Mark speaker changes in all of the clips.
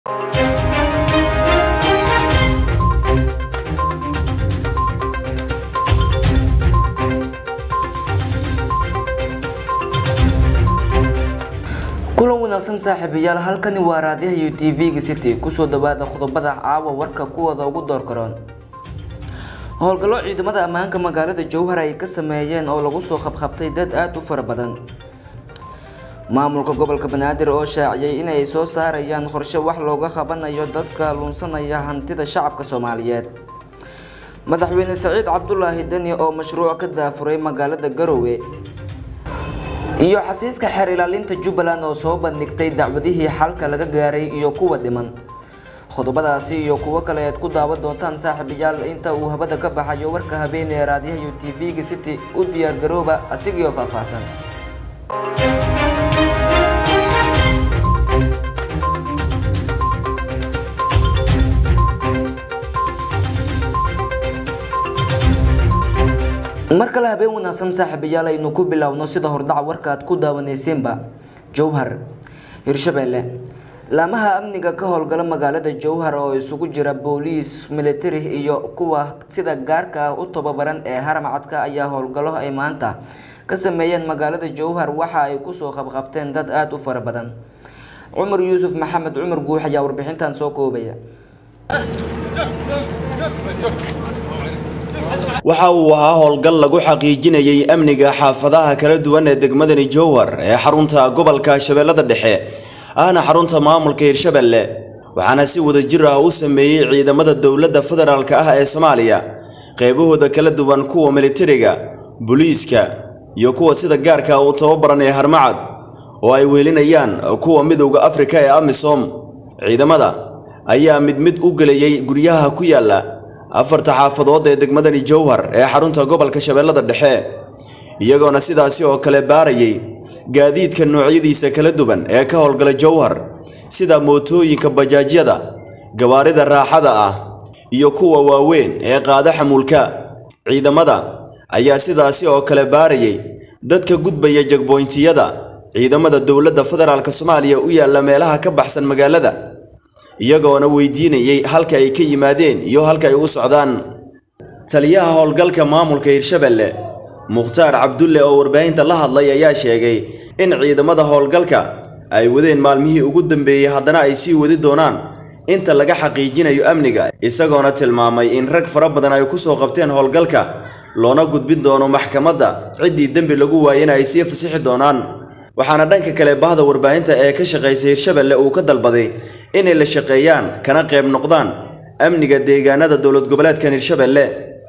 Speaker 1: kulan wanaagsan saaxiibayaal halkani waa raadiyaha iyo t v-ga city kusoo dhawaada qodobada caawa warka kuwooda ugu door karoon howlgallo ciidamada ammaanka magaalada jowhar ay ka sameeyeen oo lagu soo qabqabtay dad aada u fara badan maamulka gobolka banaadir oo shaaciyay inay soo saarayaan qorshe wax looga qabanayo dadka lunsanaya hantida shacabka soomaaliyeed madaxweyne saciid cabdulaahi deni oo mashruuc ka daafuray magaalada garowe iyo xafiiska xeer ilaalinta jubbaland oo soo bandhigtay dacwadihii xalka laga gaaray iyo kuwa dhiman qodobadaasi iyo kuwo kale aad ku daawan doontaan saaxiibayaal inta uu habada ka baxayo warka habeen ee raadiyaha iyo t v-ga city u diyaar garooba asigiioo faahfaahsan mar kale habeen wanaagsan saaxiibayaal aynu ku biloawno sida hordhaca warka aad ku daawaneyseenba jowhar hirshabeelle laamaha amniga ka howlgala magaalada jowhar oo isugu jira booliis militari iyo kuwa sida gaarka ah u tababaran ee haramcadka ayaa howlgallo ay maanta ka sameeyeen magaalada jowhar waxa ay kusoo qabqabteen dad aada u fara badan cumar yuusuf maxamed cumar guux ayaa warbixintan soo koobaya
Speaker 2: waxa uu ahaa howlgal lagu xaqiijinayay amniga xaafadaha kala duwan ee degmadani jowhar ee xarunta gobolka shabeellada dhexe ahna xarunta maamulka hirshabelle waxaana si wadajir ah u sameeyey ciidamada dowladda federaalk ah ee soomaaliya qaybahooda kala duwan kuwa militariga booliiska iyo kuwa sida gaarka u tababaran ee harmacad oo ay weelinayaan kuwa midowda afrika ee amisom ciidamada ayaa mid mid u gelayay guryaha ku yaala afarta xaafadood ee degmadani jowhar ee xarunta gobolka shabeellada dhexe iyagoona sidaasi oo kale baarayay gaadiidka noocyadiisa kala duwan ee ka howlgala jowhar sida mootooyinka bajaajyada gawaarida raaxada ah iyo kuwa waaweyn ee qaada xamuulka ciidamada ayaa sidaasi oo kale baarayay dadka gudbaya jagboyntiyada ciidamada dowladda federaalk soomaaliya u yaalla meelaha ka baxsan magaalada iyagoona weydiinayay halka ay ka yimaadeen iyo halka ay u socdaan taliyaha howlgalka maamulka hirshabelle mukhtaar cabdulle oo warbaahinta la hadlay ayaa sheegay in ciidamada howlgalka ay wadeen maalmihii ugu dambeeyey haddana ay sii wadi doonaan inta laga xaqiijinayo amniga isagoona tilmaamay in rag fara badan ay kusoo qabteen howlgalka loona gudbin doono maxkamadda ciddii dembi lagu waayena ay sii fasixi doonaan waxaana dhanka kale bahda warbaahinta ee ka shaqaysa hirshabelle uu ka dalbaday inay la shaqeeyaan kana qayb noqdaan amniga deegaanada dowlad goboleedkan hirshabelle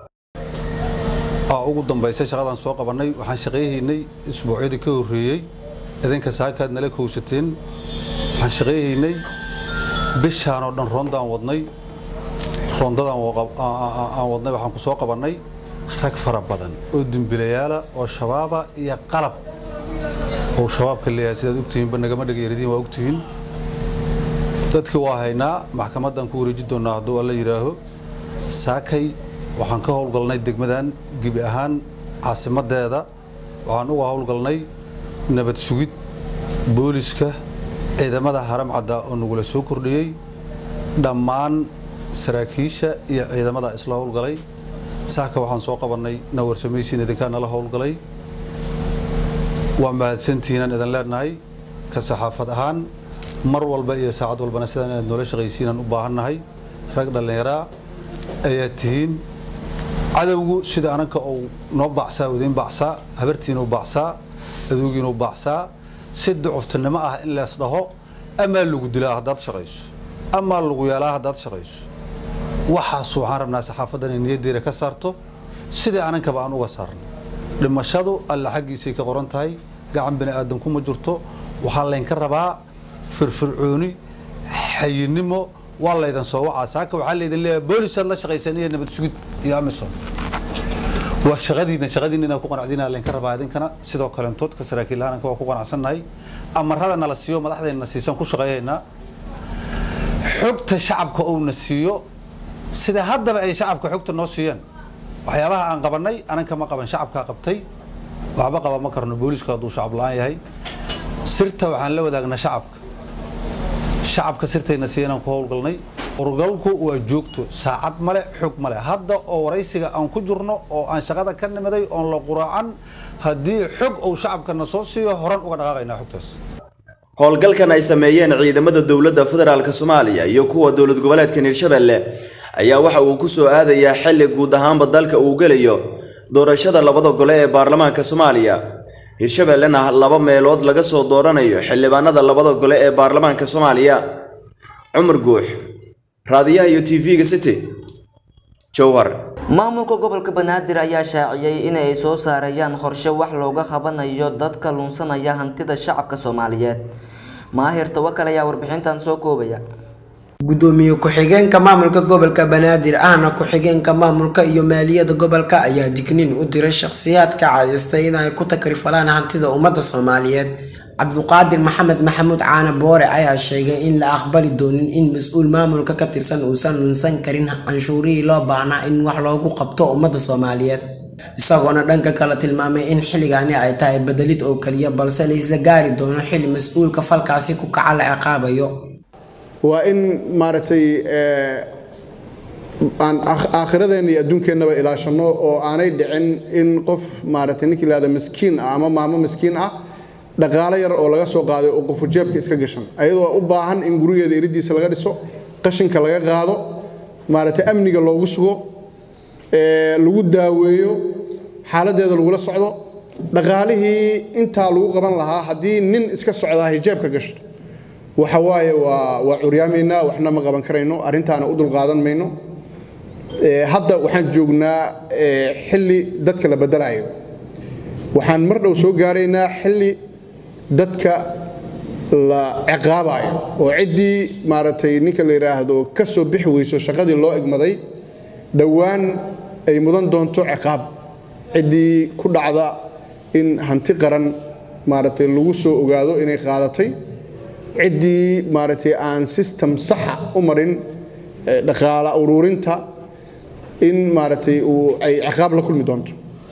Speaker 3: ugu dambaysa shaqadaan soo qabannay waxaan shaqayhaynay isbuucyadii ka horreeyey idinka saakaad nala kowsateen waxaan shaqayhaynay bishaan oo dhan roondaan wadnay roondadaan aan wadnay waxaan ku soo qabannay rag fara badan oo dembilayaala oo shabaaba iyo qalab oo shabaabka leeyahay sidaad ogtihiinba nagama dhagayaridiin waa ogtihiin dadkii waa haynaa maxkamaddaan ku wareeji doonnaa hadduu alla yidhaaho saakay waxaan ka howlgalnay degmadan gebi ahaan caasimaddeeda waxaan uga howlgalnay nabad sugid booliska ciidamada haram cadda oo nagula soo kordhiyey dhammaan saraakiisha iyo ciidamada isla howlgalay saaka waxaan soo qabannay nawarsamaysiin idinkaa nala howlgalay waa mahadsantiinaan idin leenahay ka saxaafad ahaan mar walba iyo saacad walbana sidaan inaad noola shaqaysiinaan u baahannahay rag dhallinyaraa ayaad tihiin cadowgu sida ananka uu noo baacsaa idiin baacsaa habartiinuu baacsaa adoogiinuu baacsaa si ducuftinimo ah in lees dhaho amaa lagu dilaa haddaad shaqayso amaa lagu yeelaa haddaad shaqayso waxaas waxaan rabnaa saxaafaddan ay niyaddeeda ka saarto sidii anankaba aan uga saarno dhimashadu alla xaggiisay ka qoran tahay gacan bini aadan kuma jirto waxaa laynka rabaa firfircooni xayinimo waa laydan soo wacaa saaka waxaa laydin leeyahay boolisaad la shaqaysaan iyo nabad sugid iyo amisom waa shaqadiina shaqadiina inaan ku qanacdiina laynka rabaa idinkana sidoo kaleentood ka saraakiil lahananka waa ku qanacsannahay amarada nala siiyo madaxdayna siisan ku shaqeeyaynaa xogta shacabka uuna siiyo sida haddaba ay shacabka xogta noo siiyeen waxyaabaha aan qabannay ananka ma qaban shacabkaa qabtay waxba qaba ma karno booliska hadduu shacab la-aan yahay sirta waxaan la wadaagnaa shacabka shacabka sirtayna siinaan ku howlgalnay howlgalku waa joogto saacad male xog male hadda oo waraysiga aan ku jirno oo aan shaqada ka nimaday oon la quraacan haddii xog uu shacabkana soo siiyo horan uga dhaqaaqaynaa xogtaas
Speaker 2: howlgalkan ay sameeyeen ciidamada dowladda federaalk soomaaliya iyo kuwa dowlad goboleedka hirshabelle ayaa waxa uu ku soo aadayaa xilli guud ahaanba dalka uu gelayo doorashada labada gole ee baarlamaanka soomaaliya hirshabellena laba meelood laga soo dooranayo xildhibaanada labada gole ee baarlamaanka soomaaliya cumar guux raadiyaha iyo t v-ga city jowhar
Speaker 1: maamulka gobolka banaadir ayaa shaaciyey inay soo saarayaan qorshe wax looga qabanayo dadka lunsanaya hantida shacabka soomaaliyeed maahir tawakal ayaa warbixintan soo koobaya
Speaker 4: gudoomiye ku-xigeenka maamulka gobolka banaadir ahna ku-xigeenka maamulka iyo maaliyadda gobolka ayaa digniin u diray shakhsiyaadka caadaystay in ay ku takrifalaan hantida ummadda soomaaliyeed cabduqaadir maxamed maxamuud caane boore ayaa sheegay in la aqbali doonin in mas-uul maamulka ka tirsan uusan lunsan karin canshuurihii loo baahnaa in wax loogu qabto ummadda soomaaliyeed isagoona dhanka kale tilmaamay in xilligaani ay tahay bedelid oo keliya balse la isla gaari doono xili mas-uulka falkaasi ku kaca la ciqaabayo
Speaker 5: waa in maaragtay aan aakhiradeena iyo adduunkeennaba ilaashano oo aanay dhicin in qof maaragtay ninkii lahada miskiin ah ama maamo miskiin ah dhaqaalo yar oo laga soo qaaday oo qofu jeebka iska gashan ayadoo u baahan in gurigeeda iridiisa laga dhiso qashinka laga qaado maaragtay amniga loogu sugo lagu daaweeyo xaaladeeda lagula socdo dhaqaalihii intaa lagu qaban lahaa haddii nin iska socdaa hijaabka gashto waxa waaye waa waa curyaamaynaa waxna ma qaban karayno arrintaana u dulqaadan mayno hadda waxaan joognaa xilli dadka la bedelayo waxaan mar dhow soo gaaraynaa xilli dadka la ciqaabayo oo ciddii maaragtay ninka la yidhaahdo ka soo bixi weyso shaqadii loo egmaday dhowaan ay mudan doonto ciqaab ciddii ku dhacda in hanti qaran maaragtay lagu soo ogaado inay qaadatay ciddii maaragtay aan system saxa u marin dhaqaala ururinta in maaragtay uu ay ciqaab la kulmi doonto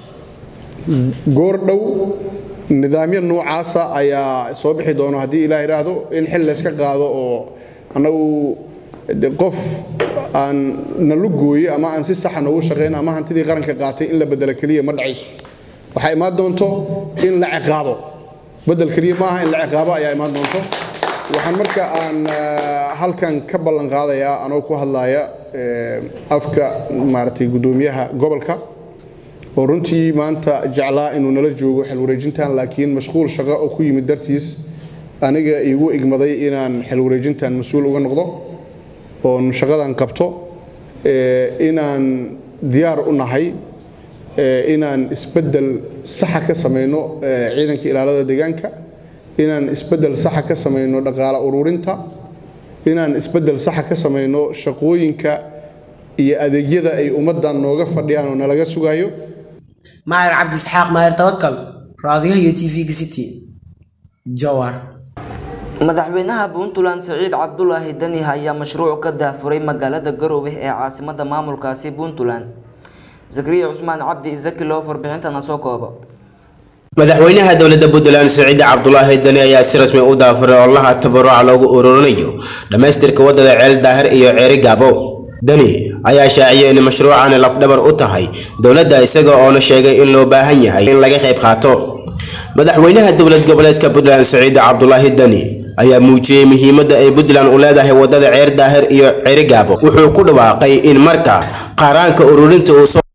Speaker 5: goor dhow nidaamyo noocaasa ayaa soo bixi doono haddii ilaah idhaahdo in xil layska qaado oo annagu qof aan nalu gooye ama aan si saxa noogu shaqayn ama hantidii qaranka qaatay in la bedelo keliya ma dhacayso waxaa imaan doonto in la ciqaabo bedel keliya maaha in la ciqaabo ayaa imaan doonto waxaan marka aan halkan ka ballan qaadayaa anoo ku hadlaya afka maaragtay guddoomiyaha gobolka oo runtii maanta jeclaa inuu nala joogo xil wareejintan laakiin mashquul shaqo oo ku yimid dartiis aniga iigu igmaday inaan xil wareejintan mas-uul uga noqdo oon shaqadan qabto inaan diyaar u nahay inaan isbeddel saxa ka samayno ciidanka ilaalada deegaanka inaan isbeddel saxa ka samayno dhaqaala ururinta inaan isbeddel saxa ka samayno shaqooyinka iyo adeegyada ay ummaddan nooga fadhiyaan oo nalaga sugayo
Speaker 4: maahir cabdi isxaaq maahir tawakal raadiyaha iyo t v-ga city jowar
Speaker 1: madaxweynaha puntland siciid cabdulaahi dani ayaa mashruuc ka daafuray magaalada garowe ee caasimada maamulkaasi puntland zakariya cusmaan cabdi zaki loo warbixintana soo koobo
Speaker 6: madaxweynaha dowladda puntland siciid cabdulaahi dani ayaa si rasmi u daafuray olaha tabaruca loogu ururinayo dhammaystirka wadada ceel daahir iyo ceeri gaabo dani ayaa shaaciyay in mashruucani lafdhabar u tahay dowladda isaga oona sheegay in loo baahan yahay in laga qayb qaato madaxweynaha dowlad goboleedka puntland siciid cabdulaahi dani ayaa muujiyey muhiimadda ay puntland u leedahay wadada ceer daahir iyo ceeri gaabo wuxuu ku dhawaaqay in marka qaaraanka ururinta uu soo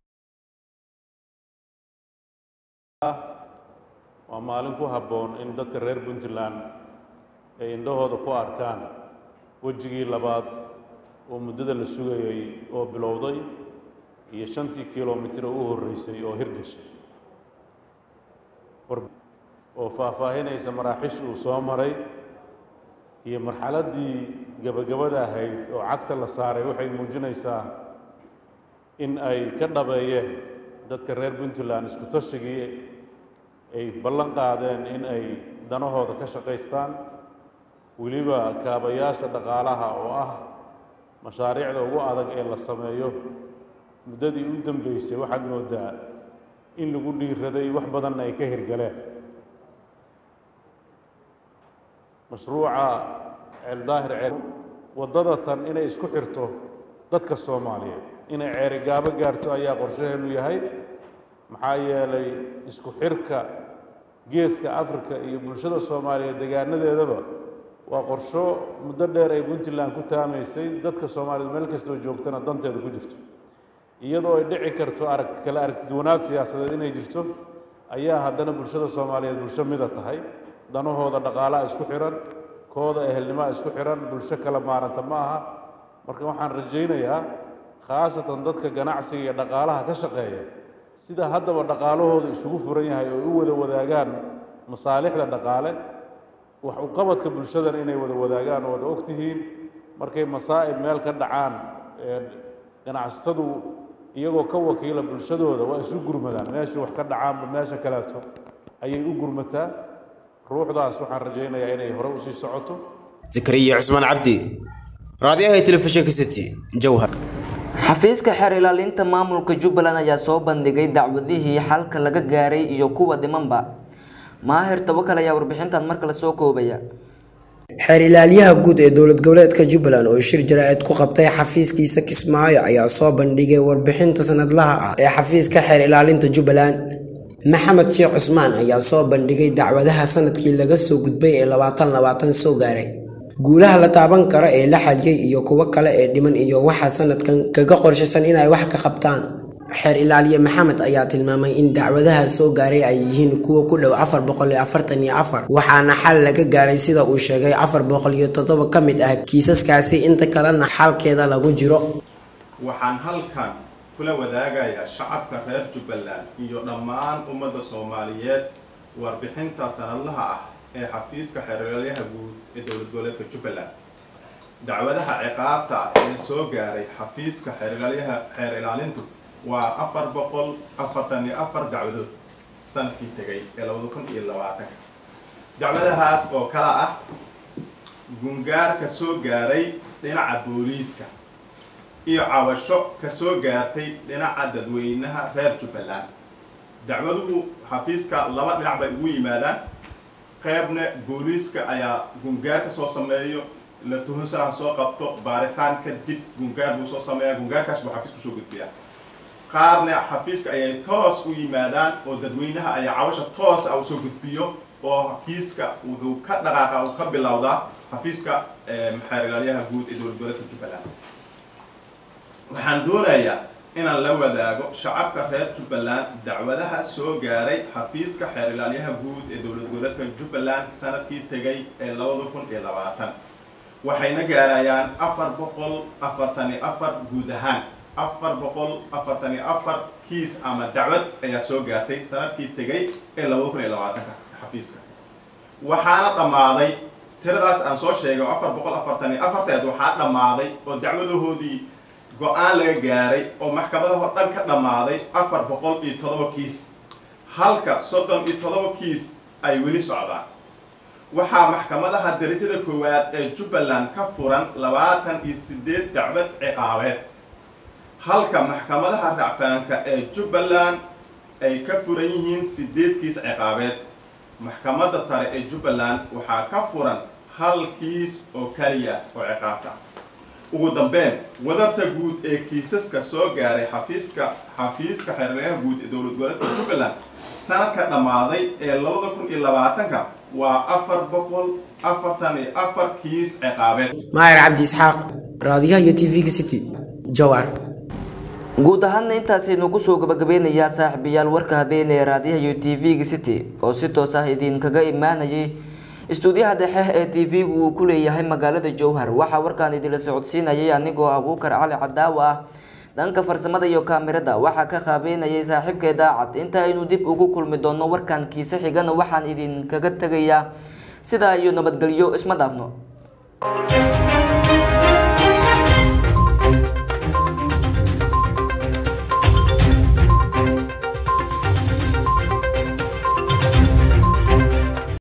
Speaker 7: waa maalin ku habboon in dadka reer puntland ay indhahooda ku arkaan wejigii labaad oo muddada la sugayay oo bilowday iyo shantii kilomitir oo u horreysay oo hirgashay oo faahfaahinaysa maraaxish uu soo maray iyo marxaladdii gebagabada ahayd oo cagta la saaray waxay muujinaysaa in ay ka dhabeeyeen dadka reer puntland isku tashigii ay ballan qaadeen in ay danahooda ka shaqaystaan weliba kaabayaasha dhaqaalaha oo ah mashaariicda ugu adag ee la sameeyo muddadii u dambeysay waxaad moodaa in lagu dhiiraday wax badanna ay ka hirgaleen mashruuca ceel daahir ceel waddada tan inay isku xirto dadka soomaaliyeed inay ceerigaabo gaarto ayaa qorshaheenu yahay maxaa yeelay isku xirka geeska afrika iyo bulshada soomaaliyeed degaanadeedaba waa qorsho muddo dheer ay puntland ku taamaysay dadka soomaaliyeed meel kastoo joogtana danteeda ku jirto iyadoo ay dhici karto aragti kale aragtiduwanaad siyaasadeed inay jirto ayaa haddana bulshada soomaaliyeed bulsho mida tahay danahooda dhaqaalaha isku xihan kooda ehelnimaa isku xihan bulsho kala maaranta ma aha marka waxaan rajaynayaa khaasatan dadka ganacsiga iyo dhaqaalaha ka shaqeeya sida haddaba dhaqaalahooda isugu furan yahay oo u wada wadaagaan masaalixda dhaqaale wax u qabadka bulshadana inay wada wadaagaan oo wada og tihiin markay masaa'ib meel ka dhacaan ganacsatadu iyagoo ka wakiila bulshadooda waa isu gurmadaan meeshii wax ka dhacaanba meesha kaleeto ayay u gurmataa ruuxdaas waxaan rajaynayaa inay hore usii socoto
Speaker 6: zakariya cusmaan cabdi raadiyaha telefishinka city jowhar
Speaker 1: xafiiska xeer ilaalinta maamulka jubbaland ayaa soo bandhigay dacwadihii xalka laga gaaray iyo kuwa dhimanba maahir tabakal ayaa warbixintan mar kale soo koobaya
Speaker 4: xeer ilaaliyaha guud ee dowlad goboleedka jubbaland oo shir jaraa'id ku qabtay xafiiskiisa kismaayo ayaa soo bandhigay warbixinta sanadlaha ah ee xafiiska xeer ilaalinta jubbaland maxamed sheekh cusmaan ayaa soo bandhigay dacwadaha sanadkii laga soo gudbay ee labaatan labaatan soo gaaray guulaha la taaban karo ee la xaliyey iyo kuwo kale ee dhiman iyo waxaa sanadkan kaga qorshaysan inay wax ka qabtaan xeer ilaaliye maxamed ayaa tilmaamay in dacwadaha soo gaaray ay yihiin kuwa ku dhow afar boqol iyo afartan iyo afar waxaana xal laga gaaray sida uu sheegay afar boqol iyo toddoba ka mid ah kiisaskaasi inta kalena xalkeeda lagu jiro
Speaker 8: waxaan halkan kula wadaagayaa shacabka reer jubbaland iyo dhammaan ummadda soomaaliyeed warbixinta sanadlaha ah ee xafiiska xeeralyaha guud ee dowlad goboleedka jubbaland dacwadaha ciqaabta ah ee soo gaaray xafiiska xeeralyaha xeer ilaalintu waa afar boqol afartan iyo afar dacwadood sanadkii tegay ee labada kun iyo labaatanka dacwadahaas oo kala ah gungaar ka soo gaaray dhinaca booliiska iyo cabasho ka soo gaartay dhinaca dadweynaha reer jubbaland dacwaduhu xafiiska laba dhinac bay ugu yimaadaan qaybna booliiska ayaa gungaar ka soo sameeyo la tuhunsanaha soo qabto baaritaan kadib gungaar buu soo sameeyaa gungaarkaas buu xafiiska usoo gudbiyaa qaarna xafiiska ayay toos u yimaadaan oo dadweynaha ayaa cabasha toos ah usoo gudbiyo oo xafiiska wuxuu ka dhaqaaqa uu ka bilowdaa xafiiska maxeer ilaalyaha guud ee dowlad goboleedka jubbaland waxaan doonayaa inaan la wadaago shacabka reer jubbaland dacwadaha soo gaaray xafiiska xeer ilaalyaha guud ee dowlad goboleedka jubbaland sanadkii tegay ee labada kun iyo labaatan waxayna gaarayaan afar boqol afartan iyo afar guud ahaan afar boqol afartan iyo afar kiis ama dacwad ayaa soo gaartay sanadkii tegay ee labada kun iyo labaatanka xafiiska waxaana dhammaaday tiradaas aan soo sheegay oo afar boqol afartan iyo afarteed waxaa dhammaaday oo dacwadahoodii go-aan laga gaaray oo maxkamadahoo dhan ka dhammaaday afar boqol iyo toddoba kiis halka soddon iyo toddoba kiis ay weli socdaan waxaa maxkamadaha darajada koowaad ee jubbaland ka furan labaatan iyo siddeed dacwad ciqaabeed halka maxkamadaha racfaanka ee jubbaland ay ka furan yihiin siddeed kiis ciqaabeed maxkamadda sare ee jubbaland waxaa ka furan hal kiis oo kaliya oo ciqaabta ugu dambeyn wadarta guud ee kiisaska soo gaaray xafiiska xafiiska xeeraryaha guud ee dowlad goboleedka jubbaland sanadka dhammaaday ee labada kun iyo labaatanka waa afar boqol afartan iyo afar kiis ciqaabeed
Speaker 4: maayar cabdi isxaaq raadiyaha iyo tv-ga city jowar
Speaker 1: guud ahaanna intaasaynu kusoo gabagabeynayaa saaxiibayaal warka habeen ee raadiyaha iyo tv-ga city oo si toos ah idinkaga imaanayay istuudiyaha dhexe ee tv-gu uu ku leeyahay magaalada jowhar waxaa warkaan idinla socodsiinayay anigoo abuukar cali cadaawa ah dhanka farsamada iyo kaamirada waxaa ka qaabeynayay saaxiibkee daacad inta aynu dib ugu kulmi doonno warkan kiise xigana waxaan idinkaga tegayaa sidaa iyo nabadgelyo isma dhaafno